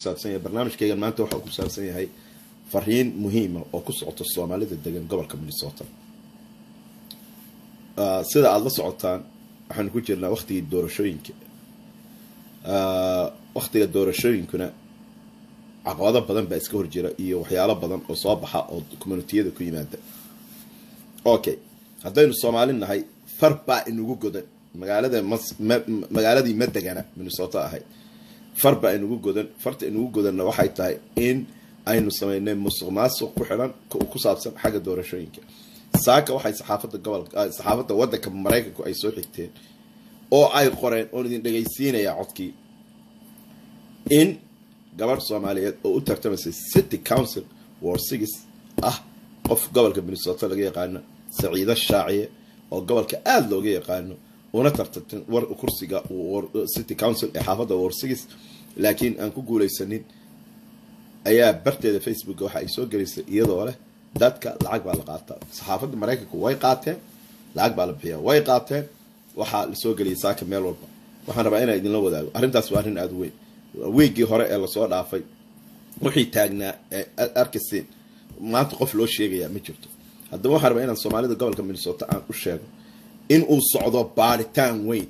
kusaabsan yahay barnaamijkaygan maanta waxa uu ku saabsan yahay fariin muhiima oo ku socota soomaalida degan gobolka minnesota sida aada la socotaan waxaanu ku jirnaa waktigii doorashooyinka waktiga doorashooyinkuna caqabado badan baa iska horjira iyo waxyaalo badan oo soo baxa oo communitiyada ku yimaada okay haddaynu soomaali nahay far baa inugu godan magaalada magaaladii ma degana minnesota ahayd far baa inugu godan farta inugu godanna waxay tahay in aynu sameynay musuq maasuq ku xidhan ku saabsan xagga doorashooyinka saaka waxay saxaafada gobolka saxaafadda waddanka maraykanku ay soo xigteen oo ay qoreen oon idin dhegaysiinayaa codkii in gabadh soomaaliyeed oo u tartamaysay city council war six ah qof gobolka minnesota laga yaqaano saciido shaaciye oo gobolka aada looga yaqaano una tartantay war kursiga city council ee xaafadda war six laakiin aan ku guuleysanin ayaa barteeda facebooka waxa ay soo gelisay iyadoo leh dadka lacag baa la qaataa saxaafadda maraykanku way qaateen lacag baa la bixiya way qaateen waxaa lasoo geliyay saaka meel walba waxaan rabaa inaan idinla wadaago arrintaas waa arrin aada weyn wiiggii hore ee lasoo dhaafay wixii taagnaa ee arkaseen maanta qof loo sheegayaa ma jirto haddaba waxaan rabaa inaan soomaalida gobolka minnesota aan u sheego in uu socdo baaritaan weyn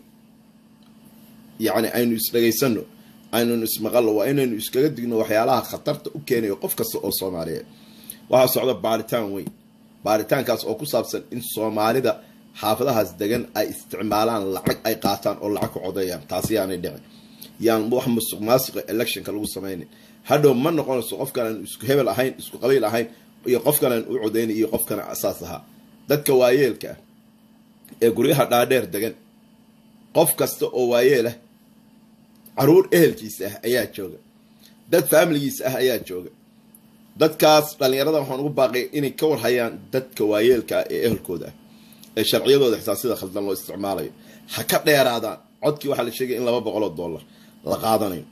yacni aynu isdhegaysano aynunu ismaqallo waa inaynu iskaga digno waxyaalaha khatarta u keenayo qof kasta oo soomaaliyeed waxaa socda baaritaan weyn baaritaankaas oo ku saabsan in soomaalida xaafadahaas degan ay isticmaalaan lacag ay qaataan oo lacag ku codeeyaan taasi yaanay dhicin yaan wax musuq maasuqa electionka lagu samaynin hadhow ma noqonayso qofkan aan isku hebel ahayn isku qabiil ahayn iyo qofkan aan u codeynay iyo qofkana asaas ahaa dadka waayeelka ah ee guryaha dhaadheer degan qof kasta oo waayeelah caruur ehelkiisa ah ayaa jooga dad faamiligiisa ah ayaa jooga dadkaas dhallinyarada waxaan ugu baaqay inay ka warhayaan dadka waayeelka ah ee ehelkooda ah ee sharciyadooda xitaa sida khaldan loo isticmaalayo ha ka dheeraadaan codkii waxaa la sheegaya in laba boqol oo dollar la qaadanayo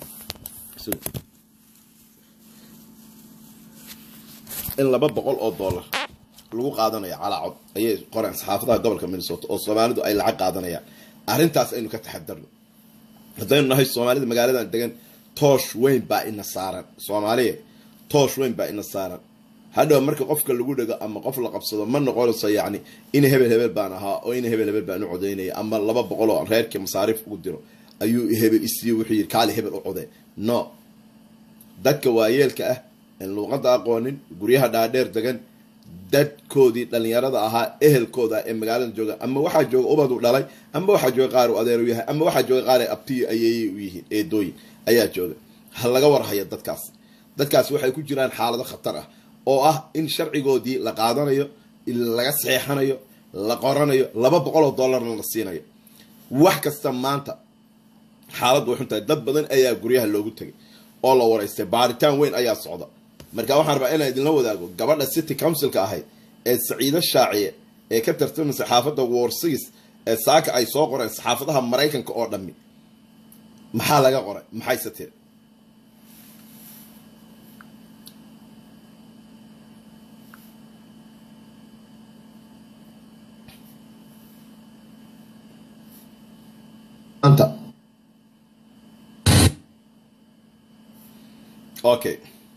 in laba boqol oo dollar lagu qaadanayo calaa cod ayay qoreen saxaafadaha gobolka minnesota oo soomaalidu ay lacag qaadanayaan arrintaas aynu ka taxadarno haddaynu nahay soomaalida magaaladan degan toosh weyn baa ina saaran soomaaliya toosh weyn baa ina saaran hadhow marka qofka lagu dhego ama qof la qabsado ma noqonayso yacni in hebel hebel baan ahaa oo in hebel hebel baan u codeynaya ama laba boqol oo reerkii masaariif ugu diro ayuu hebel isiiye wuxuu yidhi kaali hebel u codee no dadka waayeelka ah en luuqadda aqoonin guryaha dhaadheer degan dadkoodii dhallinyarada ahaa ehelkooda ee magaalada jooga ama waxaa jooga ubadu dhalay ama waxaa jooga qaar u adeer u yahay ama waxaa jooga qaar abtiyo ayeeyey u yihiin eedooyin ayaa jooga ha laga warhaya dadkaas dadkaas waxay ku jiraan xaalado khatar ah oo ah in sharcigoodii la qaadanayo laga saxeexanayo la qoranayo laba boqol oo dollarna la siinayo wax kasta maanta xaaladdu way xuntahay dad badan ayaa guryaha loogu tegay oo la waraystay baaritaan weyn ayaa socda marka waxaan rabaa inaan idinla wadaago gabadha city councilka ahayd ee saciido shaaciye ee ka tartamaysa xaafadda warsigis ee saaka ay soo qoreen saxaafadaha maraykanka oo dhammi maxaa laga qoray maxayse tiri okay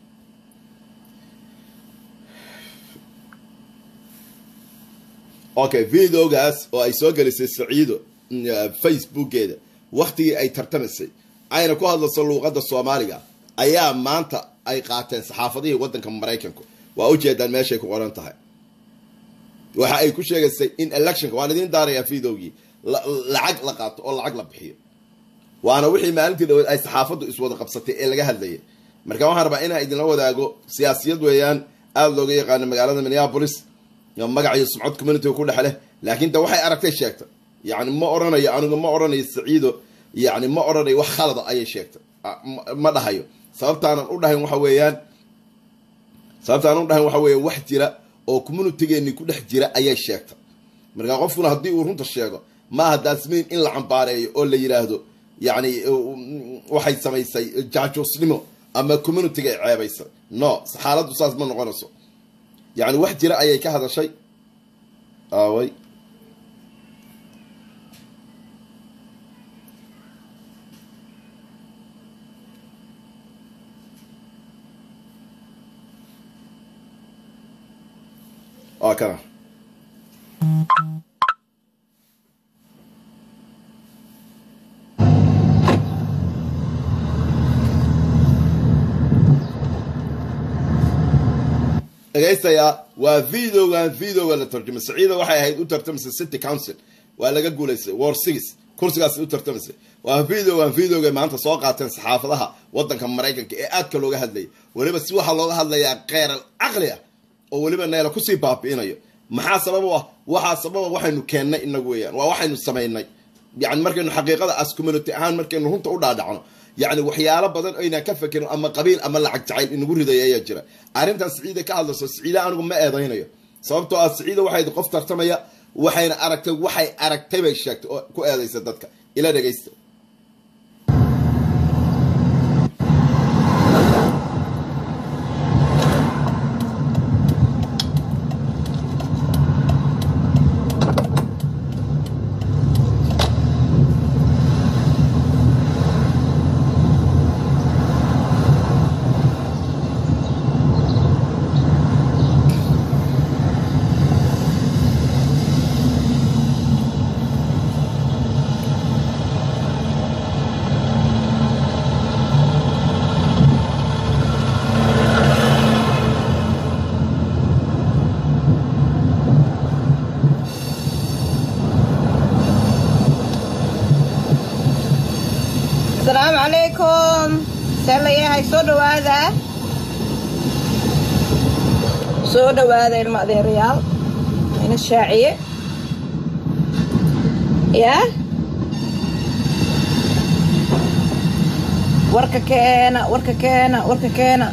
okay videogaas oo ay soo gelisay saciido facebookeeda waktigii ay tartamaysay ayna ku hadlayso luuqadda soomaaliga ayaa maanta ay qaateen saxaafadihii waddanka maraykanku waa ujeedaan meeshay ku qoran tahay waxa ay ku sheegaysay in electionka waan idiin daarayaa videogii lacag la qaato oo lacag la bixiyo waana wixii maalintii dhaweed ay saxaafaddu iswada qabsatay ee laga hadlayay marka waxaan rabaa inaan idinla wadaago siyaasiyad weeyaan aada looga yaqaano magaalada minneapolis magaciyo sumcod communitiga ku dhex leh laakiin de waxay aragtay sheegtay yani ma oranayo anigu ma oranayo saciido yani ma oranayo wax khalada ayay sheegtay ma dhahayo sababtaanan u dhahayn waxa weeyaan sababtaanan u dhahayn waxa weeya wax jira oo communitigeeni ku dhex jira ayay sheegtay marka qofkuna haddii uu runta sheego maaha daasmiin in la cambaareeyo oo la yidhaahdo yani waxay samaysay jaajoosnimo ama communitiga ay ceebaysay no xaaladdu saas ma noqonayso yani wax jira ayay ka hadashay aaway waa kana dhegaystayaa waa videogan videoga la tarjumay saciida waxay ahayd u tartamaysay city council waa laga guulaystay war six kursigaas u tartamaysay waa videogan videoga maanta soo qaateen saxaafadaha wadanka maraykanka ee aadka looga hadlayay weliba si waxaa looga hadlayaa kheyral caqli ah oo weliba neela kusii baabi'inayo maxaa sabab u ah waxaa sababa waxaynu keennay inagu weeyaan waa waxaynu samaynay yani markaynu xaqiiqada as community ahaan markaynu runta u dhaadhacno yani waxyaalo badan aynaan ka fakerin ama qabiil ama lacag jacayl inagu riday ayaa jira arrintan siciida ka hadlayso siciida anigu ma eedaynayo sababtoo ah siciida waxay qof tartamaya waxayna aragtay waxay aragtay bay sheegtay oo ku eedaysa dadka ila dhegaysta asalaamu calaykum see la yahay soo dhawaada soo dhawaada ilma adeerayaal ina shaaciye yaa warka keena warka keena warka keena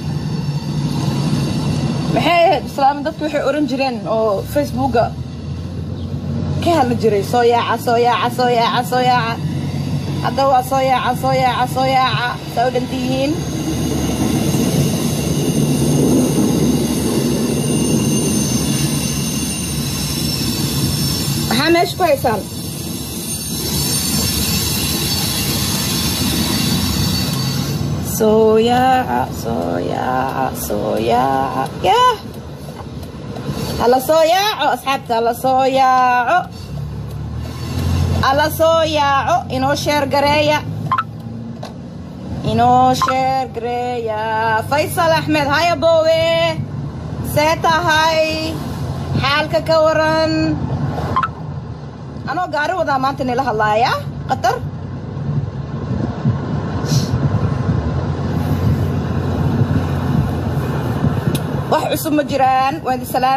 maxay ahayd islaami dadku waxay oran jireen oo facebooka ka hadli jiray soo yaaca soo yaaca soo yaaca soo yaaca hadda waa soo yaaca soo yaaca soo yaaca saa u dhanta yihiin maxaa meesha ku haysaan soo yaaca soo yaaca soo yaaca yaah hala soo yaaco asxaabta hala soo yaaco alla soo yaaco inoo sheer gareeya inoo sheer gareeya faysal axmed haya boowe see tahay xaalka ka waran anoo gaari wadaa maanta nila hadlaaya qatar wax cusub ma jiraan waan di salaam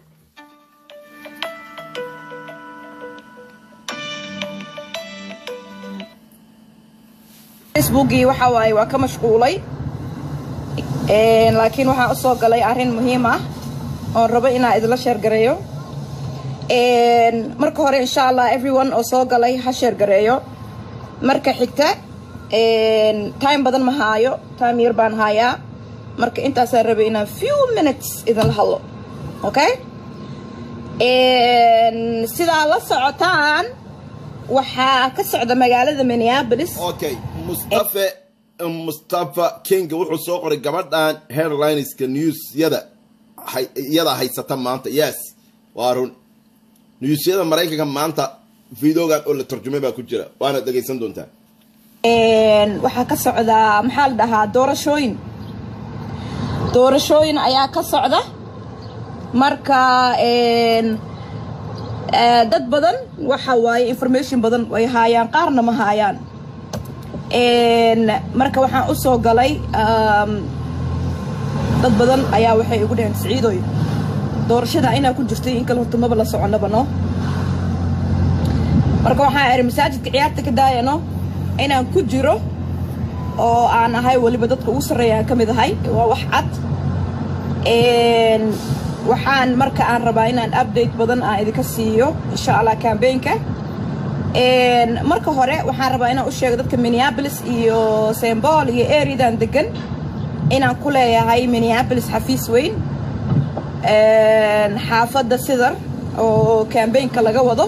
facebookii waxa waaye waa ka mashquulay laakiin waxaan usoo galay arrin muhiim ah oon rabo inaan idinla sheergareeyo marka hore insha allah everyone oo soo galay ha sheergareeyo marka xigta time badan ma haayo time yar baan haayaa marka intaasaan rabay inaan few minutes idinla hadlo okay sidaa la socotaan waxaa ka socda magaalada minneapolis okay mustafe mustafa kinga wuxuu soo qoray gabadhan headlineska newsyada iyada haysata maanta yes waa run newsyada maraykanka maanta videogan oo la tarjumay baa ku jira waana dhegaysan doontaa waxaa ka socdaa maxaa la dhahaa doorashooyin doorashooyin ayaa ka socda marka dad badan waxa waaye information badan ay haayaan qaarna ma haayaan marka waxaan u soo galay dad badan ayaa waxay igu dhaheen siciidoy doorashada inaa ku jirtay in kale horta maba la soconaba no marka waxaan iri masaajidka ciyaarta ka daayano inaan ku jiro oo aan ahay weliba dadka ugu sarreeya aan ka mid ahay waa wax cad waxaan marka aan rabaa inaan update badan aan idinka siiyo insha allah cambaynka marka hore waxaan rabaa inaan u sheego dadka minneapolis iyo sembol iyo areadan degan inaan ku leeyahay minneapolis xafiis weyn xaafadda sidar oo cambaynka laga wado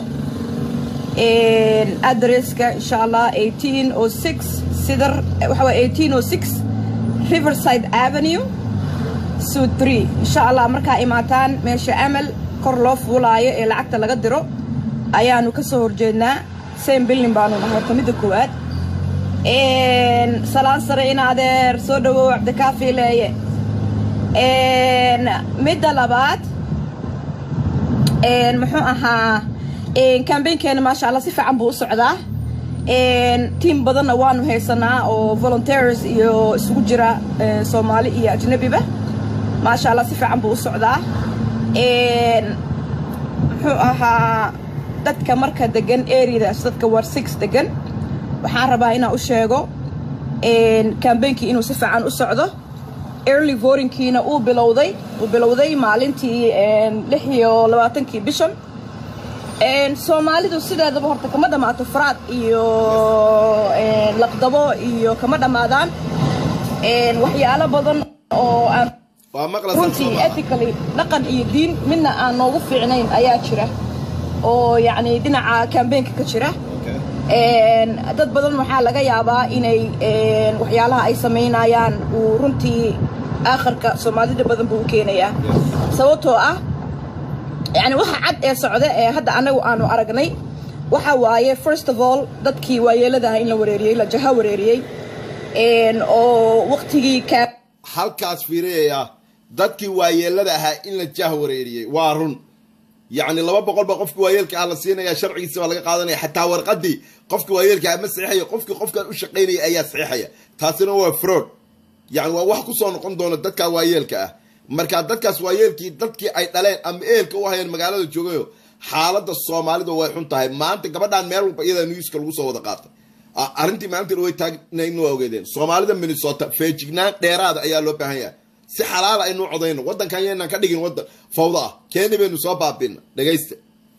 adresska insha allah eighteen o six sidar waxa waa eighteen o six riverside avenue suud three insha allah markaa imaataan meesha amal kor loo fuulaayo ee lacagta laga diro ayaanu ka soo horjeednaa same billin baanu nahay horta midda koowaad salaan sare in adeer soo dhawow cabdikaafi leeye midda labaad muxuu ahaa kambaynkeena maasha allah si fiican buu u socdaa tiim badanna waanu haysanaa oo volunteers iyo isugu jira soomaali iyo ajnabiba maasha allah si fiican buu u socdaa muxuu ahaa dadka marka degan areadaas dadka war six degan waxaan rabaa inaan u sheego kambeynkii inuu si fiican u socdo early votingkiina uu bilowday uu bilowday maalintii lix iyo labaatankii bishan soomaalidu sideedaba horta kama dhammaato faraad iyo laqdabo iyo kama dhammaadaan waxyaalo badan oo aan runtii ethically dhaqan iyo diin midna aan noogu fiicnayn ayaa jira oo yacni dhinaca kambeynka ka jira dad badan waxaa laga yaabaa inay waxyaalaha ay samaynayaan uu runtii aakharka soomaalida badan buu u keenayaa sababtoo ah yani waxa cad ee socda ee hadda anagu aanu aragnay waxa waaye first of all dadkii waayeeladaha in la wareeriyey la jaha wareeriyey oo waktigii halkaas fiiriyaya dadkii waayeelada ahaa in la jah wareeriyey waa run yacni laba boqol baa qofkii waayeelka ah la siinaya sharcigiisa baa laga qaadanaya xataa warqadii qofkii waayeelka ah ma saxiixayo qofkii qofkan u shaqaynaya ayaa saxiixaya taasina waa fraud yani waa wax kusoo noqon doona dadkaa waayeelka ah markaa dadkaas waayeelkii dadkii ay dhaleen ama ehelka u hayeen magaalada joogayo xaalada soomaalida way xun tahay maanta gabadhaan meel walba iyadaa newska lagu soo wada qaatay arrintii maalintii way taagnayn waa ogeedeen soomaalida minnesota feejignaan dheeraada ayaa loo baahan yahay si xalaala aynu codayno waddankan yaynaan ka dhigin waddan fawda ah keeni baynu soo baabina dhegaysta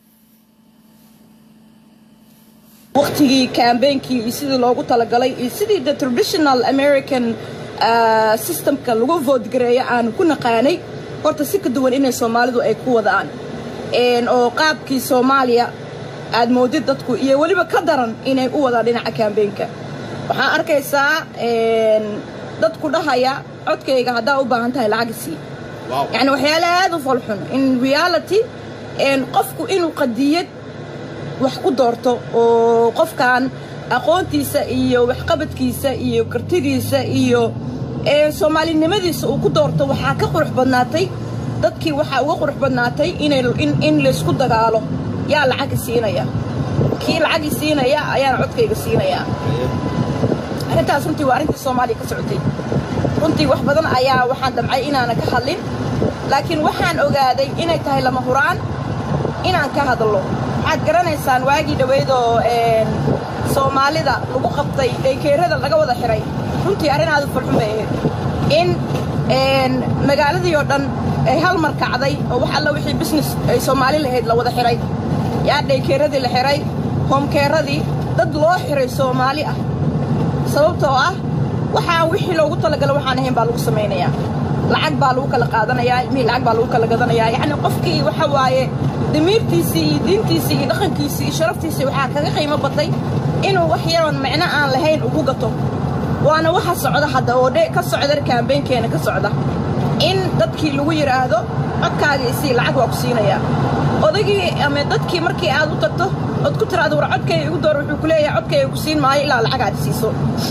waktigii kambeynkii iyo sidii loogu talagalay iyo sidii the traditional american systemka lagu voodgareeyo aanu ku naqaanay horta si ka duwan inay soomaalidu ay ku wadaan oo qaabkii soomaaliya aad moodid dadku iyo weliba ka daran inay u wadaan dhinaca kambeynka waxaa arkaysaa dadku dhahaya codkayga haddaa u baahan tahay lacag sii yani waxyaala aad u falxun in reality qofku inuu qadiyad wax ku doorto oo qofkan aqoontiisa iyo waxqabadkiisa iyo kartidiisa iyo soomaalinimadiisa uu ku doorto waxaa ka qurux badnaatay dadkii waxaa uga qurux badnaatay in laysku dagaalo yaa lacagi siinaya kii lacagi siinaya ayaana codkayga siinayaa arrintaas runtii waa arrintii soomaaliya ka socotay runtii wax badan ayaa waxaan damcay inaana ka hadlin laakiin waxaan ogaaday inay tahay lama huraan inaan ka hadallo waxaad garanaysaan waagii dhoweydoo soomaalida lagu qabtay dhankeerada laga wada xiray runtii arrin aad u falxun bay ahayd in magaaladii oo dhan ay hal mar kacday oo wax alla wixii business ay soomaali lahayd la wada xiray yaa dhaykeeradii la xiray hoomkeeradii dad loo xiray soomaali ah sababtoo ah waxaan wixii loogu talagala waxaan ahayn baa lagu samaynayaa lacag baa lagu kala qaadanayaa ilmihii lacag baa lagu kala gadanayaa yacni qofkii waxa waaye damiirtiisii iyo diintiisii iyo dhaqankiisii iyo sharaftiisii waxaa kaga qiimo batay inuu wax yaroon micno aan lahayn ugu gato waana waxa socda hadda oo ka socda kaambeynkeena ka socda in dadkii lagu yidhaahdo codkaaga isii lacag waa ku siinayaa odagii ama dadkii markii aad u tagto ood ku tiraado war codkayga igu door wuxuu ku leeyahay codkayga ku siin maayo ilaa lacag aad siiso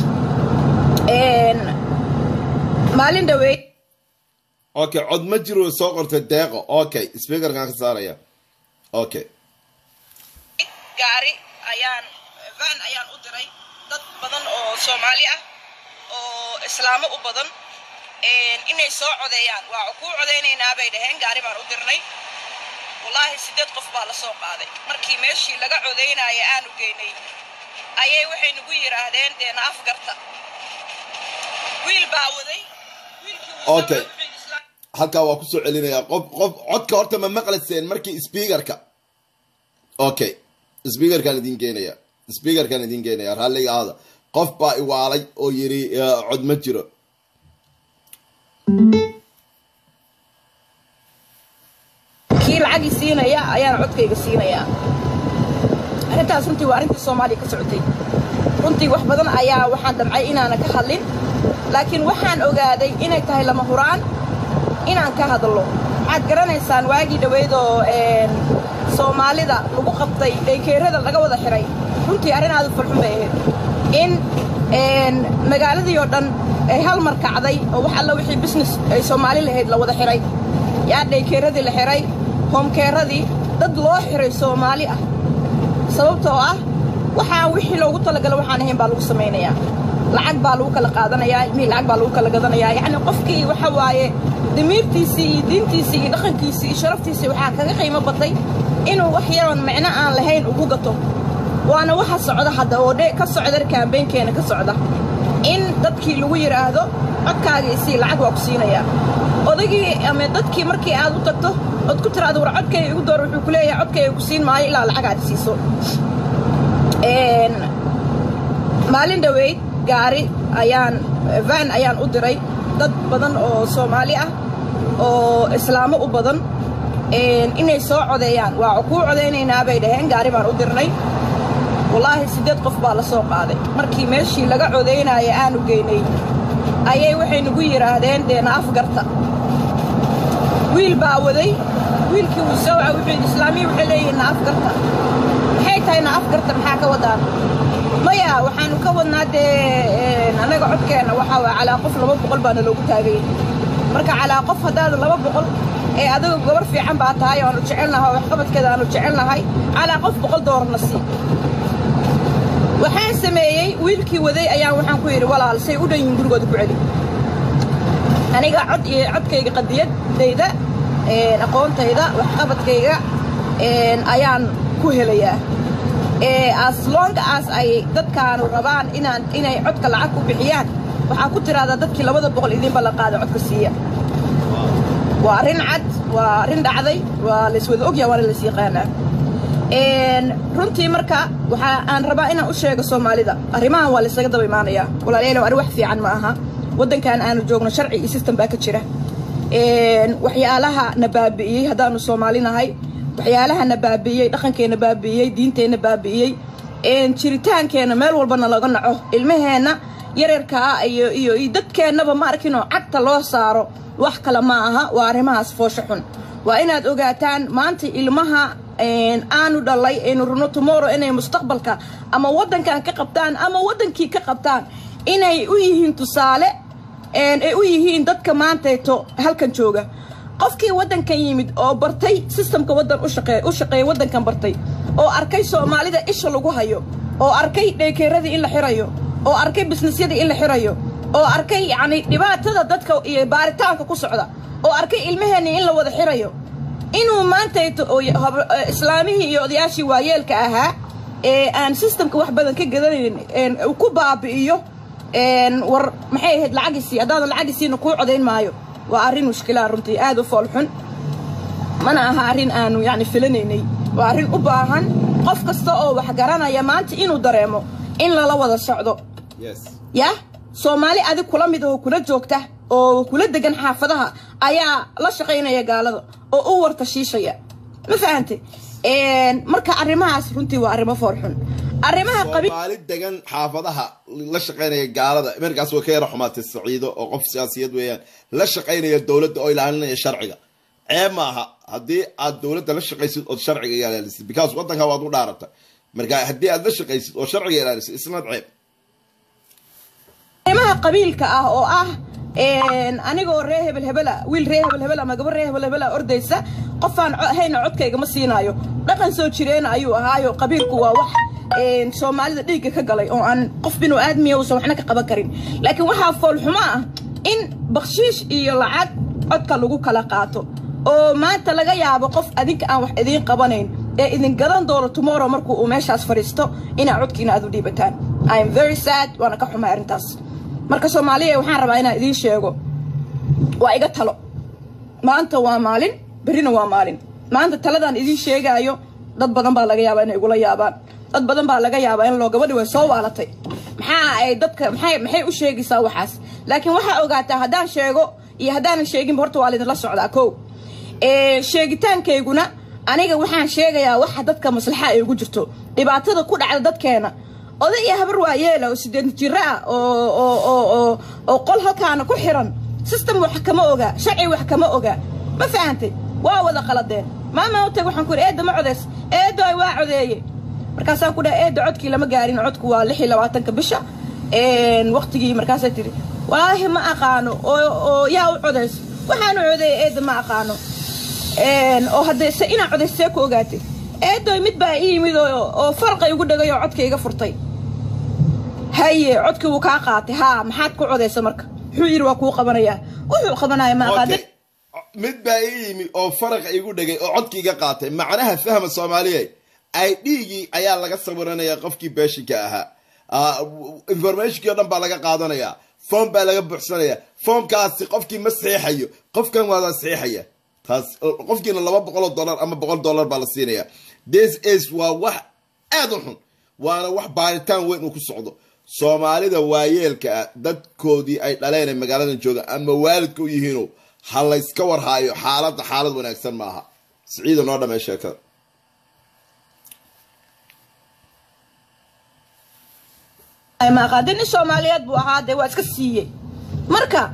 maalin dhaweey okay cod ma jiro soo qortay deeqo okay speakerkaan ka saaraya okay gaari ayaan van ayaan u diray dad badan oo soomaali ah oo islaamo u badan inay soo codeeyaan waa kuu codaynaynaa bay dhaheen gaari baan u dirnay wallaahi siddeed qof baa la soo qaaday markii meeshii laga codaynaya aanu geynay ayay waxay nagu yidhaahdeen dee naaf garta wiil baa waday okay halkaa waa kusoo celinayaa qof qof codka horta ma maqlayseen markii speakerka okay speakerkaan idin keenaya speakerkaan idin keenaya raalliga ahada qof baa iwaalay oo yiri cod ma jiro kii lacagii siinaya ayaana codkayga siinayaa arrintaas runtii waa arrintii soomaaliya ka socotay runtii wax badan ayaa waxaan damcay inaana ka hadlin laakiin waxaan ogaaday inay tahay lama huraan inaan ka hadlo waxaad garanaysaan waagii dhoweyd oo soomaalida lagu qabtay dhaykeerada laga wada xihay runtii arrin aad u farxun bay ahayd in magaaladii oo dhan ay hal mar kacday oo wax alla wixii business ay soomaali lahayd la wada xihay yaa dhaykeeradii la xihay hoomkeeradii dad loo xihay soomaali ah sababtoo ah waxaa wixii loogu talagala waxaan ahayn baa lagu samaynayaa lacag baa lagu kala qaadanayaa ilmihii lacag baa lagu kala gadanayaa yacni qofkii waxa waaye damiirtiisii iyo diintiisii iyo dhaqankiisii iyo sharaftiisii waxaa kaga qiimo batay inuu wax yaroon micno aan lahayn ugu gato waana waxa socda hadda oo dhe ka socda kaambeynkeena ka socda in dadkii lagu yidhaahdo codkaagii isii lacag waa ku siinayaa odagii ama dadkii markii aad u tagto ood ku tiraado war codkayga igu door wuxuu ku leeyahay codkayga ku siin maayo ilaa lacag aad siiso maalin dhoweyd gaari ayaan van ayaan u diray dad badan oo soomaali ah oo islaamo u badan inay soo codeeyaan waa kuu codaynaynaa bay dhaheen gaari baan u dirnay wallaahi siddeed qof baa la soo qaaday markii meeshii laga codaynaya aanu geynay ayay waxay nagu yidhaahdeen dee naaf garta wiil baa waday wiilkii wuu soo waca wuxuu islaamiyi waxay leeyihiin naaf garta maxay tahay naaf garta maxaa ka wadaan maya waxaanu ka wadnaa dee annaga codkeenna waxaa waa calaa qof laba boqol baana loogu taagay marka calaa qof haddaad laba boqol ee adiga gobar fiican baa tahay oo aanu jecelnahay oo waxqabadkeeda aanu jecelnahay calaa qof boqol doolarna sii waxaan sameeyey wiilkii waday ayaan waxaan ku yidhi walaal say u dhan yihiin gurigooda ku celi aniga cod iyo codkayga qadiyadayda aqoontayda waxqabadkayga ayaan ku helayaa as long as ay dadkaanu rabaan inaan inay codka lacag ku bixiyaan waxaa ku tiraahdaa dadkii labada boqol idinba la qaada codka siiya waa arrin cad waa arrin dhacday waa layswada ogyaha waana lays yaqaanaa runtii marka waxaa aan rabaa inaan u sheego soomaalida arrimahan waa laysaga daba imaanayaa walaalayaalow arrin wax fiican ma aha waddankan aanu joogno sharci iyo system baa ka jira waxyaalaha na baabi'iyey haddaanu soomaali nahay waxyaalaha na baabi'iyey dhaqankeenna baabi'iyey diinteenna baabi'iyey jiritaankeenna meel walbana laga naco ilmaheenna yareerkaa iyo iyo iyo dadkeennaba ma arkinoo cagta loo saaro wax kale ma aha waa arrimahaas foosho xun waa inaad ogaataan maanta ilmaha aanu dhalay aynu rabno tomorrow inay mustaqbalka ama waddankan ka qabtaan ama waddankii ka qabtaan inay u yihiin tusaale ay u yihiin dadka maantayto halkan jooga qofkii waddankan yimid oo bartay sistamka waddan u shaqeeya waddankan bartay oo arkay soomaalida isha lagu hayo oo arkay dheekeeradii in la xirayo oo arkay bisnisyadii in la xirayo oo arkay yacni dhibaatada dadka iyo baaritaanka ku socda oo arkay ilmaheenii in la wada xirayo inuu maantayto islaamihii iyo odayaashii waayeelka ahaa ee aan sistamka wax badan ka gadanayn ku baabi'iyo war maxay ahayd lacagiisii haddaadan lacagiisiina kuu codayn maayo waa arrin mushkilaa runtii aad u foolxun mana aha arrin aanu yacni filanaynay waa arrin u baahan qof kasta oo wax garanaya maanta inuu dareemo in lala wada socdo yah soomaali adig kula mid oo kula joogta oo kula degan xaafadaha ayaa la shaqaynaya gaalada oo u warta shiishaya ma fahante marka arrimahaas runtii waa arrimo foolxun arrimaha soomaali degan xaafadaha la shaqaynaya gaalada markaas way ka yara xumaatay saciido oo qof siyaasiyad weeyaan la shaqaynaya dowladda oo ilaalinaya sharciga ceeb ma aha haddii aad dowladda la shaqaysid ood sharciga ilaalisid because waddanka waad u dhaarata marka haddii aad la shaqaysid oo sharciga ilaalisid isnad ceeb arrimaha qabiilka ah oo ah anigoo ree hebel hebela wiil ree hebel hebel ama gabar ree hebel hebela ordaysa qofaan hayna codkayga ma siinaayo dhaqan soo jireena ayuu ahaayo qabiilku waa wax soomaalida dhiigga ka galay oo aan qof binu aadmiya uusan waxna ka qaban karin laakiin waxaa foolxumo ah in bakshiish iyo lacag codka lagu kala qaato oo maanta laga yaabo qof adinka aan wax idiin qabanayn ee idin gadan doono tomorrow markuu uu meeshaas fadhiisto inaa codkiina aad u dhiibataan i am very sad waana ka xumay arrintaas marka soomaaliya waxaan rabaa inaan idiin sheego waa iga talo maanta waa maalin berrina waa maalin maanta taladaan idiin sheegaayo dad badan baa laga yaabaa inay igula yaabaan dad badan baa laga yaabaa in loo gabadhi way soo waalatay maxaa ay dadka maxay maxay u sheegaysaa waxaas laakiin waxaa ogaataa haddaan sheego iyo haddaanan sheeginba horta waa laydinla socdaa kow sheegitaankayguna aniga waxaan sheegayaa waxa dadka maslaxa ay ugu jirto dhibaatada ku dhacda dadkeena oday iyo habar waa yeela oo sideed jiro ah oo oo oo oo oo qol halkaana ku xiran system wax kama oga sharci wax kama oga ma fahantay waa wada qaladeen maama u tag waxaan ku idhi eedda ma codeys eeddo ay waa codeeye markaasaan ku dhahay eedda codkii lama gaarin codku waa lix iyo labaatanka bisha waqtigii markaasay tidhi walaahi ma aqaano oo oo yaa u codeys waxaanu codeeyey eedda ma aqaano oo haddee se inaa codeys see ku ogaatay eeddoy mid baa ii yimid oo oo farqa igu dhagay oo codka iga furtay haye codkii wuu kaa qaatay haa maxaad ku codaysa marka muxuu yidhi waa kuu qabanayaa wuxuu qabanaya ma aqaano Okay. mid baa ii yimi oo faraqa igu dhegay oo codkiiga qaatay macnaha fahma soomaaliyeed ay dhiigii ayaa laga sawiranaya qofkii beeshinka ahaa Ah, informationkii o dhan baa laga qaadanaya foom baa laga buuxsanaya foomkaasi qofkii ma saxiixayo qofkan waada saxiixaya taas qofkiina laba boqol oo dollar ama boqol dollar baa la siinaya this is waa wax aad u xun waana wax baaritaan weyn uu ku socdo soomaalida waayeelka ah dadkoodii ay dhaleen ee magaaladan jooga ama waalidka u yihiino ha layska warhaayo xaaladda xaalad wanaagsan maaha siciida noo dhamee sheekada ma aqaadin nin soomaaliyeed buu ahaa dee waa iska siiyey marka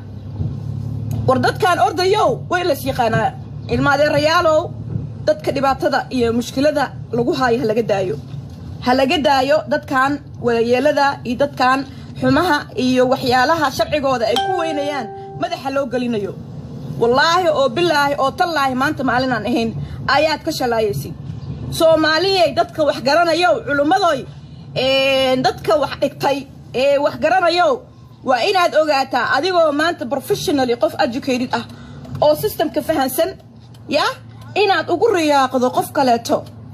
war dadkan ordayow way las yaqaanaa ilma adeerayaalow dadka dhibaatada iyo mushkilada lagu haayo ha laga daayo ha laga daayo dadkan wadayeelada iyo dadkan xumaha iyo waxyaalaha sharcigooda ay ku weynayaan madaxa loo gelinayo wallaahi oo bilaahi oo tallaahi maanta maalinaan ahayn ayaad ka shalaayaysid soomaaliyey dadka wax garanayow culimmadoy dadka wax dhigtay ee wax garanayow waa inaad ogaataa adigoo maanta professionally qof educated ah oo systemka fahansan ya inaad ugu riyaaqdo qof kaleeto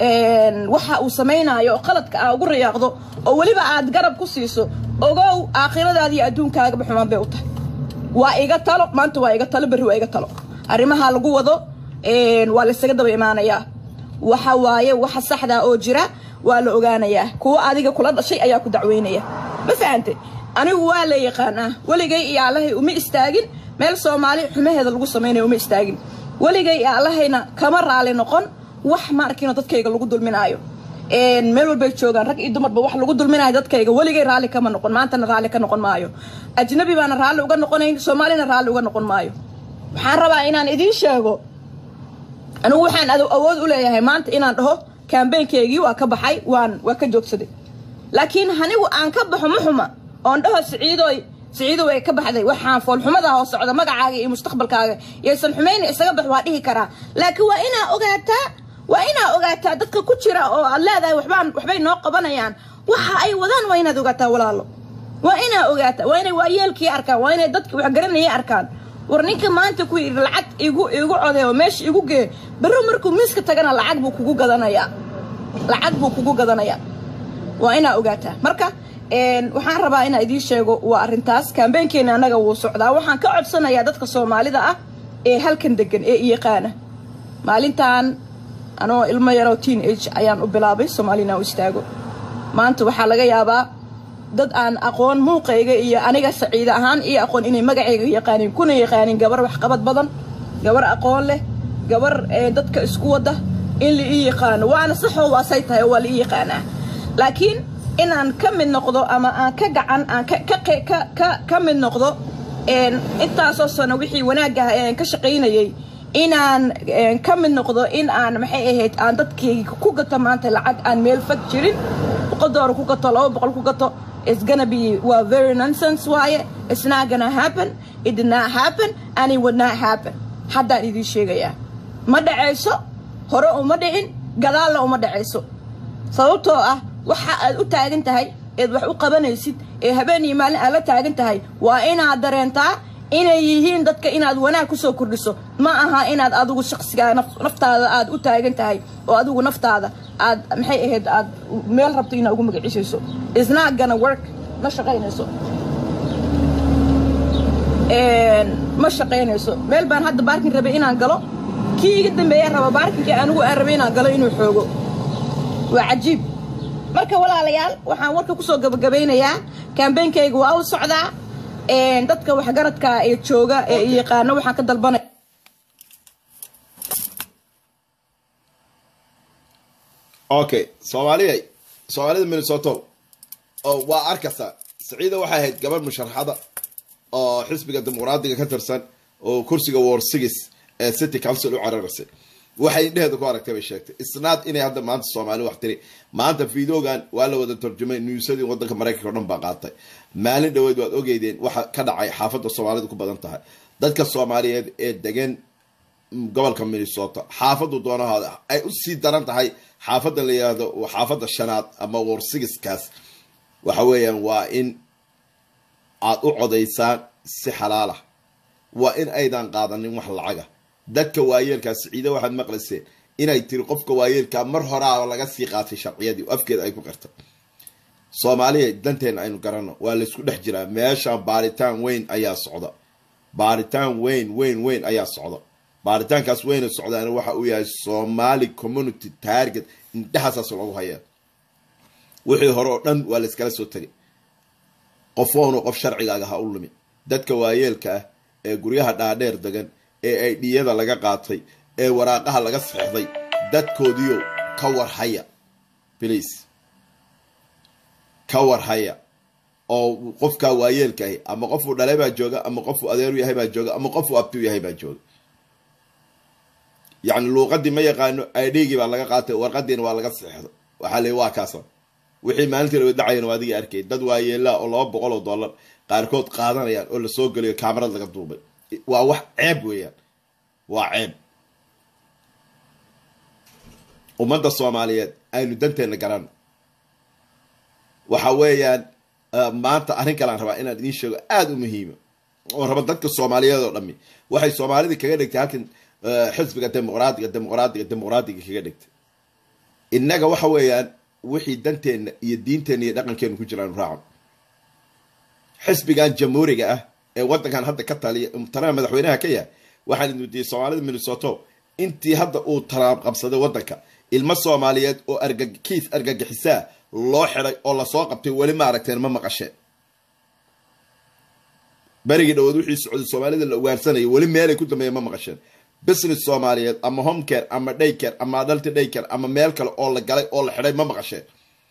waxa uu samaynayo oo qaladka ah ugu riyaaqdo oo weliba aad garab ku siiso ogow aakhiradaada iyo adduunkaagaba xumaan bay u tahay waa iga talo maanta waa iga talo berri waa iga talo arrimaha lagu wado waa laysaga daba imaanayaa waxa waaye waxa saxda oo jira waa la ogaanayaa kuwa adiga kula dhashay ayaa ku dacweynaya ma fahantay anigu waa la yaqaanaa weligay iyo allahay uma istaagin meel soomaali xumaheeda lagu samaynayo uma istaagin weligay iyo allahayna kama raali noqon wax ma arkino dadkayga lagu dulminaayo meel walbay joogaan rag iyo dumarba wax lagu dulminayo dadkayga weligay raalli kama noqon maantana raalli ka noqon maayo ajnabi baana raalli uga noqonayn soomaalina raalli uga noqon maayo waxaan rabaa inaan idiin sheego anigu waxaan awood u leeyahay maanta inaan dhaho kambeynkeygii waa ka baxay waan waa ka joogsaday laakiin anigu aan ka baxo ma xuma oon dhaho siciidoy siciidow ay ka baxday waxaan foolxumada oo socda magacaaga iyo mustaqbalkaaga yaysan xumayna isaga bax waa dhihi karaa laakiin waa inaa ogaataa waa inaa ogaataa dadka ku jira oo aad leedahay waxbaan waxbay noo qabanayaan waxa ay wadaan waa inaad ogaataa walaalo waa inaa ogaataa waa inay waayeelkii arkaan waa inay dadki wax garanayay arkaan war ninka maanta ku yidhi lacag igu igu codee oo meesha igu gee berro markuu miiska tagana lacag buu kugu gadanayaa lacag buu kugu gadanayaa waa inaa ogaataa marka waxaan rabaa inaa idiin sheego waa arrintaas kambeynkeena annaga wuu socdaa waxaan ka codsanayaa dadka soomaalida ah ee halkan degan ee iyaqaana maalintan anoo ilmo yaroo teen age ayaan u bilaabay soomaalina u istaago maanta waxaa laga yaabaa dad aan aqoon muuqayga iyo aniga saciide ahaan iyo aqoon inay magacayga yaqaanin kuna yaqaanin gabar waxqabad badan gabar aqoon leh gabar dadka isku wada in la ii yaqaano waana saxoo waasay tahay oo waa la ii yaqaanaa laakiin inaan ka mid noqdo ama aan ka gacan aan ka mid noqdo intaasoo sano wixii wanaagah aan ka shaqaynayay inaan ka mid noqdo in aan maxay ahayd aan dadkayga ku gato maanta lacag aan meel fag jirin boqol doolar ku gato laba boqol ku gato it's gonna be waa very nonsense waaye it's not gonna happen it did not happen and it would not happen haddaan idiin sheegayaa ma dhacayso hore uma dhicin gadaalna uma dhacayso sababtoo ah waxa aad u taagan tahay eed wax u qabanaysid ee habeen iyo maalin aad la taagan tahay waa inaad dareentaa inay yihiin dadka inaad wanaag kusoo kordhiso ma aha inaad adigu shaqsigaa naftaada aad u taagan tahay oo adigu naftaada aad maxay ahayd aad meel rabto inaad ugu magacisayso isnot gonna work ma shaqaynayso ma shaqaynayso meel baan hadda baarkin rabay inaan galo kii iga dambeeya raba baarkinkii anigu aan rabay inaan galo inuu xoogo waa cajiib marka walaalayaal waxaan warka kusoo gabagabaynayaa kambeynkayga waa u socdaa dadka waxgaradka ee jooga ee yaqaano waxaan ka dalbanaya okay soomaaliya soomaalida minnesoto oo waa arkaysaa saciida waxay ahayd gabar musharaxada oo xisbiga dimuqraadiga ka tirsan oo kursiga war six ee city council u cararaysay waxay indheheeda ku aragtay bay sheegtay isnaad inay hadda maanta soomaali wax tiri maanta videogan waa la wada tarjumay newsadii wadanka maraykanka o dhan baa qaatay maalin dhaweed waad ogeydeen waxa ka dhacay xaafadda soomaalidu ku badan tahay dadka soomaaliyeed ee degan gobolka minnesota xaafadu doonahaada ay usii daran tahay xaafadda la yihahdo xaafadda shanaad ama warsigiskaas waxa weeyaan waa in aad u codaysaan si xalaalah waa in aydan qaadanin wax lacaga dadka waayeelkaa siciide waxaad maqlayseen inay tiri qofka waayeelkaa mar horaa laga sii qaatay sharciyadii afkeeda ay ku qirtay soomaaliya danteena aynu garanno waa laysku dhex jiraa meeshaan baaritaan weyn ayaa socda baaritaan weyn weyn weyn ayaa socda baaritaankaas weyna socdaana waxa uu yahay somali community target indhahaasaas lagu hayaa wixii hore oo dhan waa layskala soo tegay qofoonu qof sharcigaaga ha u lumi dadka waayeelka ah ee guryaha dhaadheer degan ee aydhiyada laga qaatay ee waraaqaha laga seexday dadkoodiio ka warhaya bliis ka warhaya oo qofkaa waayeelkaahi ama qofuu dhalay baa jooga ama qofuu adeeru yahay baa jooga ama qofuu abtuu yahay baa jooga yacni luuqadii ma yaqaano aidhigii baa laga qaatay warqadiina waa laga seexday waxaa la waa kaasa wixii maalintii la wadacayana waa adigii arkay dad waayeelaa oo laba boqol oo dollar qaarkood qaadanayaan oo lasoo geliyo kaamarad laga duubay waa wax ceeb weeyaan waa ceeb ummadda soomaaliyeed aynu danteena garanno waxa weeyaan maanta arrin kalean rabaa inaan idiin sheego aada u muhiima oo raba dadka soomaaliyeed oo dhami waxay soomaalida kaga dhigtay halkan xisbiga dimuqraadiga dimuqraadiga dimuqraadiga kaga dhigtay innaga waxa weeyaan wixii danteenna iyo diinteenna iyo dhaqankeenu ku jiraanu raacan xisbigan jamhuuriga ah ee wadankan hadda ka taliya tanaha madaxweynaha ka yahay waxaan idin weydiiyey soomaalida minnesoto intii hadda uu taraab qabsaday wadanka ilmo soomaaliyeed oo argakiis argagixisaa loo xiday oo lasoo qabtay weli ma aragteen ma maqasheen berigii dhawood wixii socday soomaalida la ugaarsanayay weli meelay ku dambeeya ma maqasheen business soomaaliyeed ama homecare ama dhaycare ama adalti dhaycare ama meel kale oo la galay oo la xidhay ma maqasheen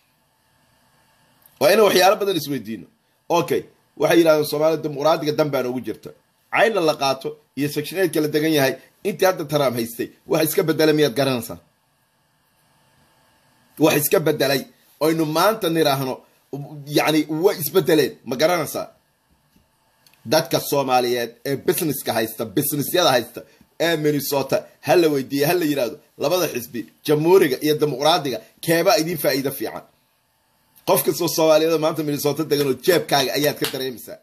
waa inaan waxyaalo badan isweydiino okay waxay yidhahdeen soomaalida dimuqraadiga dan baa noogu jirta cayna la qaato iyo sectioneedka la degan yahay intii hadda taraam haystay wax iska bedelay miyaad garanaysaa wax iska bedelay aynu maanta niraahno yani way isbedeleen ma garanaysaa dadka soomaaliyeed ee businesska haysta businessyada haysta ee minnesota ha la weydiiye ha la yidhahdo labada xisbi jamhuuriga iyo dimuqraadiga keebaa idiin faa'iido fiican qof kastoo soomaaliyada maanta minnesota degan oo jeebkaaga ayaad ka dareemaysaa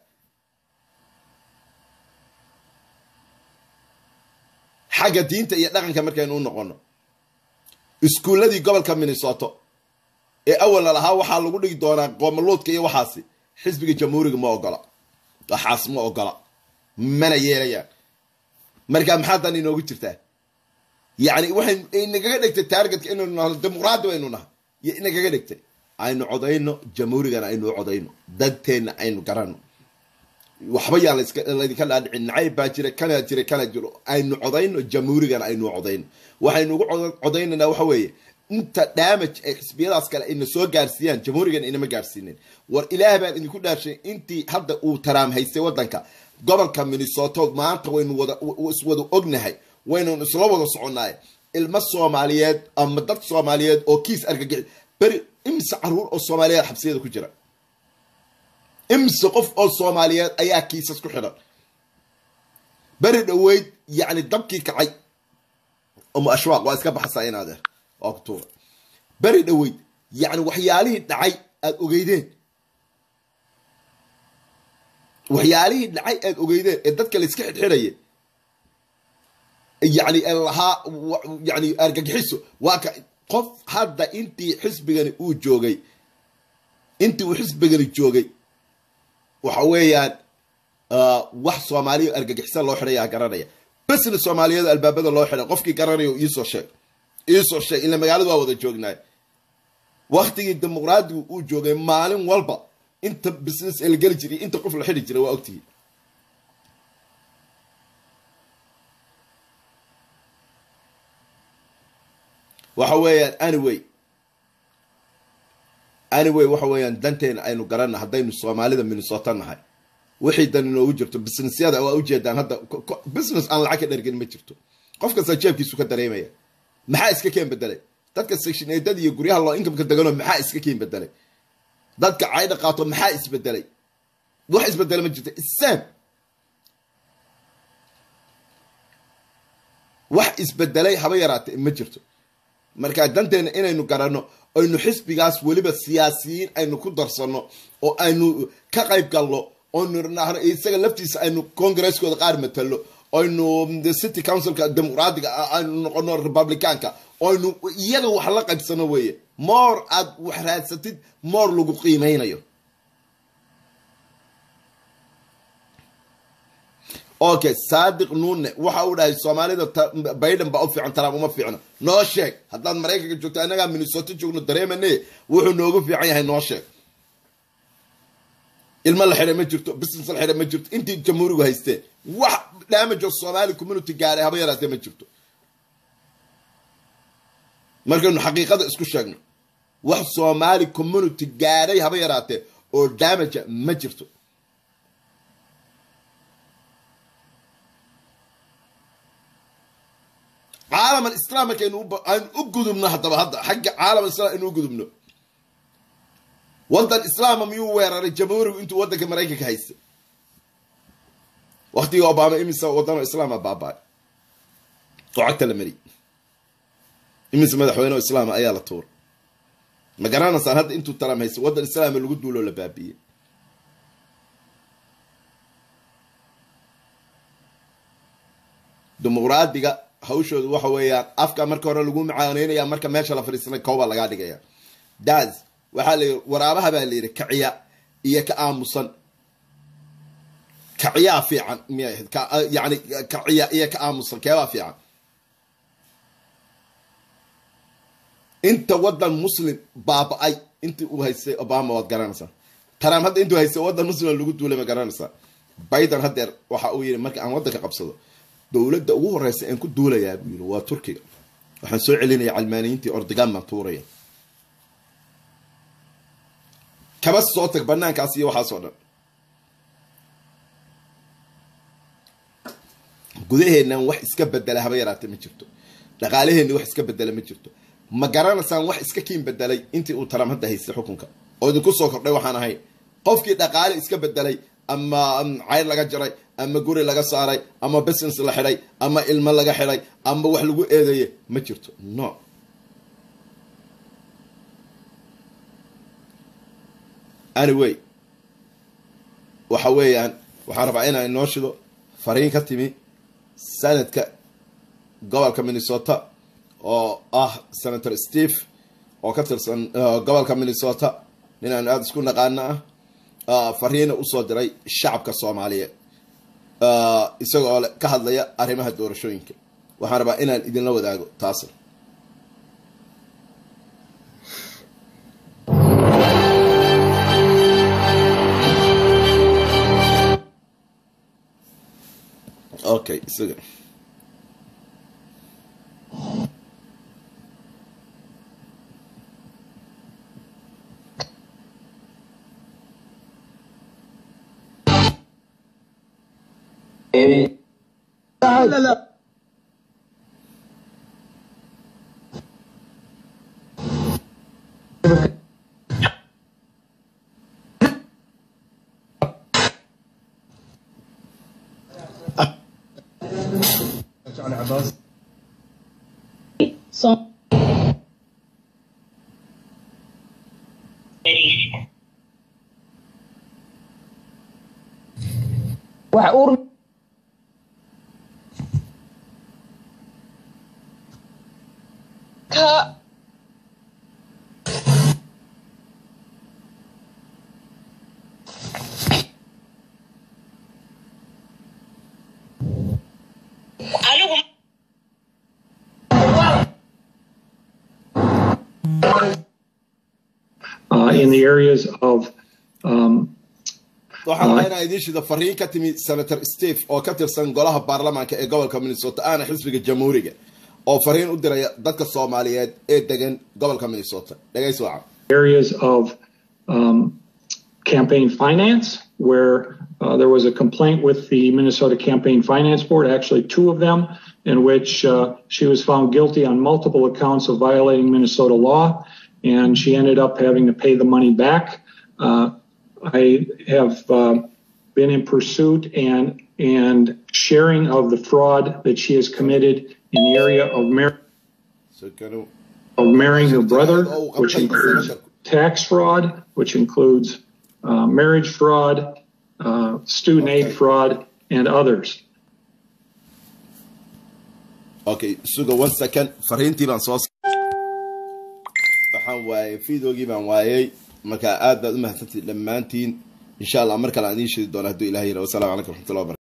xagga diinta iyo dhaqanka markaynu u noqono iskuulladii gobolka minnesota ee awalna lahaa waxaa lagu dhigi doonaa qoomaluudka iyo waxaasi xisbiga jamhuuriga ma ogola waxaas ma ogola mana yeelayaan markaa maxaa dan inoogu jirtaa yacni waxay inagaga dhigtay taargetka inaynu nahno dimuqraadi baynu nahay iyo inagaga dhigtay aynu codayno jamhuurigana aynu codayno danteenna aynu garanno waxba yaa laydinka dhaadhicin nacayb baa jira kana jira kana jiro aynu codayno jamhuurigana aynu codayno waxaynu ugu codaynanaa waxa weeye inta damage ay xisbiyadaas kale ayna soo gaarsiiyaan jamhuurigana inama gaarsiinin war ilaah baan idinku dhaarshay intii hadda uu taraam haystay wadanka gobolka minnesota maanta waynu wada iswada ognahay waynanu isla wada soconnaay ilmo soomaaliyeed ama dad soomaaliyeed oo kiis argagixi beri imise caruur oo soomaaliyeed xabsiyada ku jira imise qof oo soomaaliyeed ayaa kiisas ku xidhan beri dhaweyd yacni dabkii kacay umu ashwaaq waa iska baxsaa in adeer waa ku tuura beri dhaweyd yacni waxyaalihii dhacay aada ogeydeen waxyaalihii dhacay aada ogeydeen ee dadka la iska xidxidhaya yani lahaa yani argagixiso waa ka qof hadda intii xisbigani uu joogay intii uu xisbigani joogay waxa weeyaan wax soomaaliya argagixisan loo xidhaya garanaya besna soomaaliyada albaabada loo xidhay qofkii garanayo iisoo sheeg iisoo sheeg ila magaalada waa wada joognaay waktigii dimuqraadigu uu joogay maalin walba inta business ee la geli jiray inta qof la xidhi jiray waa ogtihi waxa weeyaan anyway anyway waxa weeyaan danteena aynu garanna haddaynu soomaalida minnesota nahay wixii dan inoogu jirto businessyada waa ujeedaan hadda business aan lacag ka dhergin ma jirto qof kasta jeebkiisu ka dareemaya maxaa iska keen bedelay dadka sectioneedada iyo guryaha loo inkamka deganoo maxaa iska keen bedelay dadka caydha qaato maxaa isbedelay wax isbedela ma jirto isam wax isbedelay haba yaraate ma jirto marka danteena inaynu garanno aynu xisbigaas weliba siyaasiyiin aynu ku darsanno oo aynu ka qayb galno oynu nahno isaga laftiisa aynu congaresskooda qaar matalo aynu city councilka dimuqraadiga aynu noqono republicaanka aynu iyaga wax la qaybsano weeye moor aad wax raadsatid moor lagu qiimeynayo okay saadiq nuune waxa uu dhahay soomaalida biden baa u fiican trump uma fiicno noo sheeg haddaad maraykanka joogto annagaa minnesota joogno dareemane wuxuu noogu fiican yahay noo sheeg ilmo la xidhay ma jirto business la xidhay ma jirto intii jamhuurigu haysteen wax damage oo somali community gaaray haba yaraatee ma jirto markaynu xaqiiqada isku sheegno wax somali community gaaray haba yaraatee oo damage ma jirto caalam alislaam markaynu aynu u gudubno haddaba hadda xagga caalam alislam aynu u gudubno waddan islaama miyuu weeraray jamhuurigu intuu waddanka maraykanka haysta waktigii obama imise waddanoo islaama baaba-ay oo cagta la mari imise madaxweyne oo islaama ayaa la tuuray ma garanaysaan hadda intuu taram haysta waddan islaama lagu duuloo la baabiiyey dimuqraadiga hawshooda waxa weeyaan afka marka hore lagu macaaneynaya marka meesha la fadhiisanay kooba lagaa dhigaya das waxaa la yii waraabaha baa la yidhi kaciya iyo ka aamusan kaciyaa fiican miyay ahayd yani kaciya iyo ka aamusan keebaa fiican inta waddan muslim baaba-ay intii uu haystay obama waad garanaysaa trump hadda intuu haystay waddan muslim lagu duulay ma garanaysaa biden haddeer waxa uu yidhi marka aan waddanka qabsado dowladda ugu horeysa aan ku duulayaa buu yiri waa turkiga waxaan soo celinaya calmaaniyiintii ordogan baan tuuraya kaba soo tag banaankaas iyo waxaas oo dhan gudaheennan wax iska bedela haba yaraate ma jirto dhaqaalaheenna wax iska bedela ma jirto ma garanaysaan wax iska kiin bedelay intii uu taram hadda haystay xukunka oo idinku soo kordhay waxaan ahayn qofkii dhaqaale iska bedelay ama cayr laga jaray ama guri laga saaray ama business la xidhay ama ilmo laga xidhay ama wax lagu eedeeye ma jirto no anyway waxa weeyaan waxaan rabaa inaan inoo shido fariin ka timi sanadka gobolka minnesota oo ah senator steve oo ka tirsan gobolka minnesota nin aan aada isku naqaano ah fariina usoo diray shacabka soomaaliyeed isagoo ka hadlaya arrimaha doorashooyinka waxaan rabaa inaan idinla wadaago taasna okay isaga لا لا لا علي عباس Som wax uur ka anigu uh, in the areas of um, waxaan rabaa inaan idiin shido fariin ka timi senator steve oo ka tirsan golaha baarlamaanka ee gobolka minnesota aana xisbiga jamhuuriga oo fariin u diraya dadka soomaaliyeed ee degan gobolka minnesota dhegays wacan areas of um, campaign finance where uh, there was a complaint with the Minnesota Campaign Finance Board, actually two of them, in which uh, she was found guilty on multiple accounts of violating Minnesota law, and she ended up having to pay the money back. Uh, I have uh, been in pursuit and and sharing of the fraud that she has committed in the area of mar- So can of marrying her brother, which includes tax fraud, which includes uh, marriage fraud, uh, student Okay. aid fraud, and others. okay suga one second fariintii baan soo waxaan waayay videogii baan waayay marka aad baad u mahadsantihin dhammaantiin insha allah mar kale aan idiin sheegi doona hadduu ilahay yidhaho wasalaamu calaykum raxmatullahi wabarakatu